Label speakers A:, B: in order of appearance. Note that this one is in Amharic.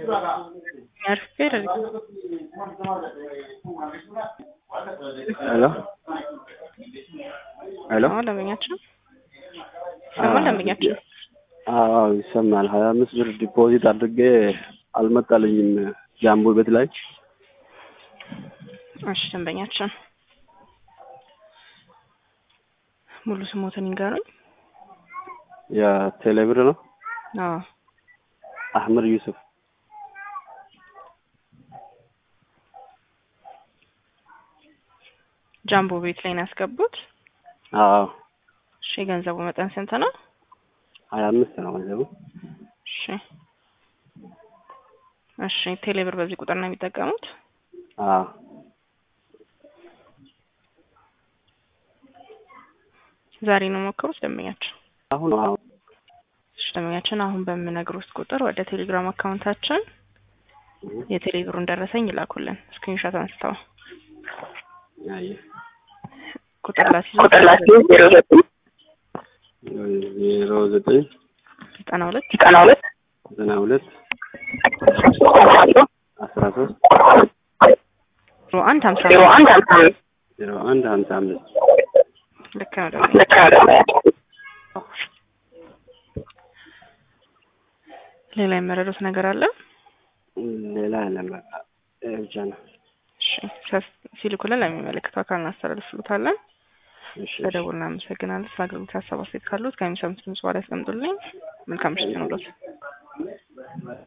A: Espera.
B: ሄሎ ሄሎ
A: አዎ ደንበኛችን ይሰማል። ደንበኛችን
B: አዎ ይሰማል። ሀያ አምስት ብር ዲፖዚት አድርጌ አልመጣልኝም ጃምቦ ቤት ላይ
A: እሺ ደንበኛችን ሙሉ ስሞትን ይንገሩኝ።
B: የቴሌ ብር ነው።
A: አዎ
B: አህመድ ዩሱፍ
A: ጃምቦ ቤት ላይ ነው ያስገቡት።
B: አዎ
A: እሺ የገንዘቡ መጠን ስንት ነው?
B: ሀያ አምስት ነው ገንዘቡ።
A: እሺ እሺ ቴሌብር በዚህ ቁጥር ነው የሚጠቀሙት?
B: አዎ
A: ዛሬ ነው ሞከሩት ደንበኛችን?
B: አሁን አሁን
A: እሺ ደንበኛችን አሁን በምነግሩት ቁጥር ወደ ቴሌግራም አካውንታችን የቴሌብሩን ደረሰኝ ይላኩልን ስክሪንሾት አንስተው
B: አየ
A: ቁጥር ላስይዞ
B: ዜሮ ዘጠኝ
A: ዘጠና ሁለት
B: ዘጠና ሁለት አስራ ሶስት
A: ዜሮ አንድ ሀምሳ
B: ዜሮ አንድ ሀምሳ አምስት
A: ልክ ነው ደንበኛ ሌላ የመረዱት ነገር አለ?
B: ሌላ የለም በቃ ይሄ ብቻ ነው።
A: እሺ ሲያስ- ሲልኩልን ለሚመለከተው አካል እናስተላልፍሉታለን።
B: እሺ
A: በደውል እናመሰግናለን። ስለ አገልግሎት ሀሳብ አስተያየት ካሉት ከሚሰሙት ድምጽ በኋላ ያስቀምጡልኝ። መልካም ምሽት ይሁንልዎት።